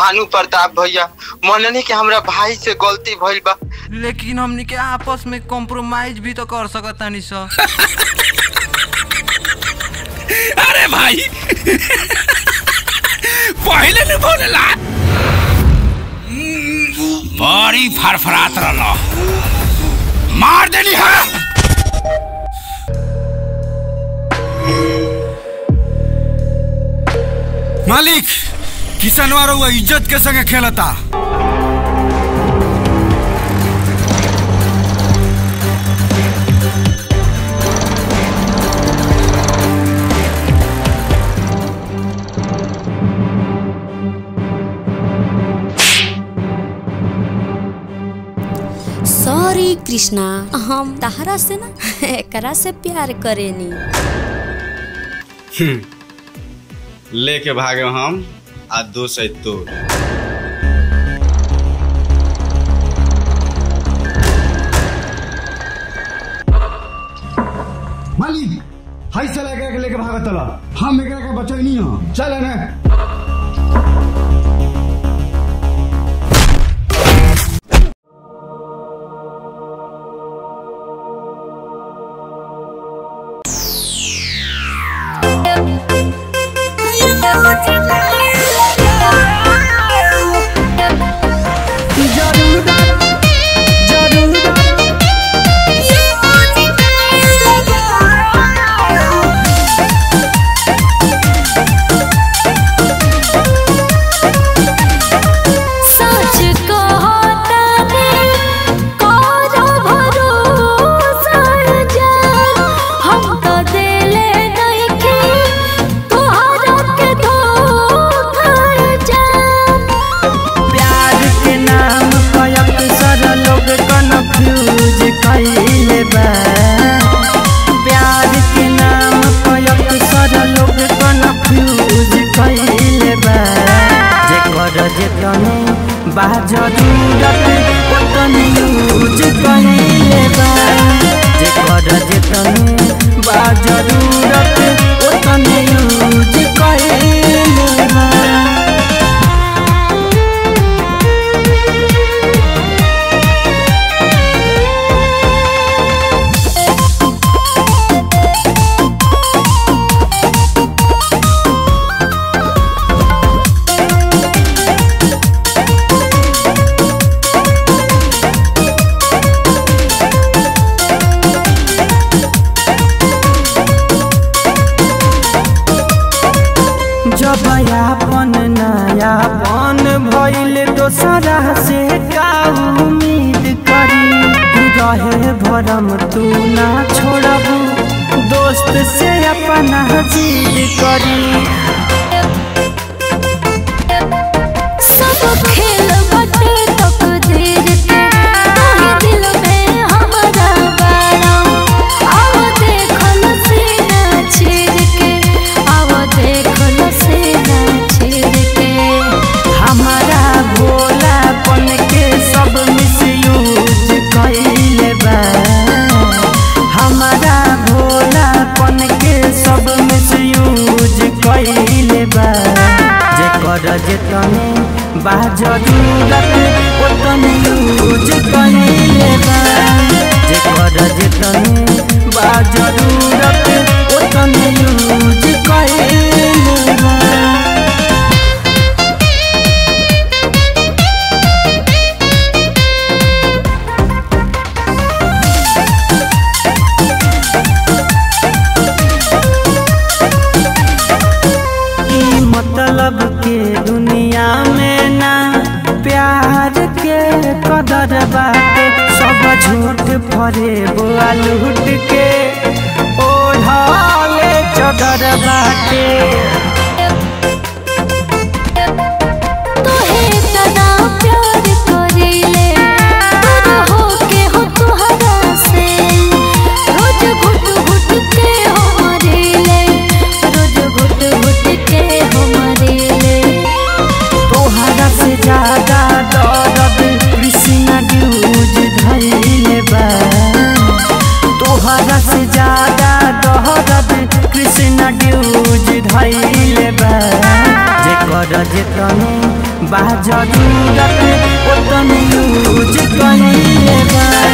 भानु प्रताप भैया मननी के हमरा भाई से गलती भइल बा लेकिन हमनी के आपस में कॉम्प्रोमाइज भी तो कर सकतानी सर अरे भाई पहले न बोलेला बड़ी फरफरात रहलो मार देली है मालिक किसनवा रउआ इज्जत के संगे खेलता सॉरी कृष्णा हम तहरा से ना एकरा से प्यार करेनी लेके भागे हम आ दो सै तोर मालिक हाई से लेके लेके भागत तला हम एकरा के बचैनी हो चल ने सच कहतानी करो भरोसा जान हम तो देले नइखे तोहरा के धोखा जान प्यार के नाम पर अक्सर लोग कन्फ्यूज कइले बा प्यार के नाम पर अक्सर लोग कन्फ्यूज कइले बा जेकर जेतने बा जरूरत ओतने यूज कइले बा जेकर जेतने बा जरूरत ओतने यूज कइले बा जब यापन नयापन भइल दोसरा से का उम्मीद करी रहे भरम तू ना छोड़बू दोस्त से अपना जीद करी सब खेल बटे तकदीर के तोहे दिल में हमरा बारा आओ देखल सीना चीर के आओ देखल सीना चीर के हमारा भोलापन के सब मिसयूज कइले बा हमारा भोलापन के सब मिसयूज कइले बा जेकर जेतने बा जरूरत ओतने यूज कइले बा जेकर जेतने बा जरूरत ओतने यूज कइले बा ई मतलब के दुनिया में ना प्यार के कदर बाटे सब झूठ फरे बुआ लूट के ओढ़ले चदर बाटे तोहे तना प्यार करीले दूर होके हो तुहरा से रोज घुट घुट के हो मरीले रोज घुट घुट के हो मरीले तोहरा से ज्यादा दर्द कृष्णा ड्यूज धैले बा तोहरा से ज्यादा दर्द कृष्णा ड्यूज धैले बा जेकर जेतने बा जरूरत ओतने यूज कइले बानी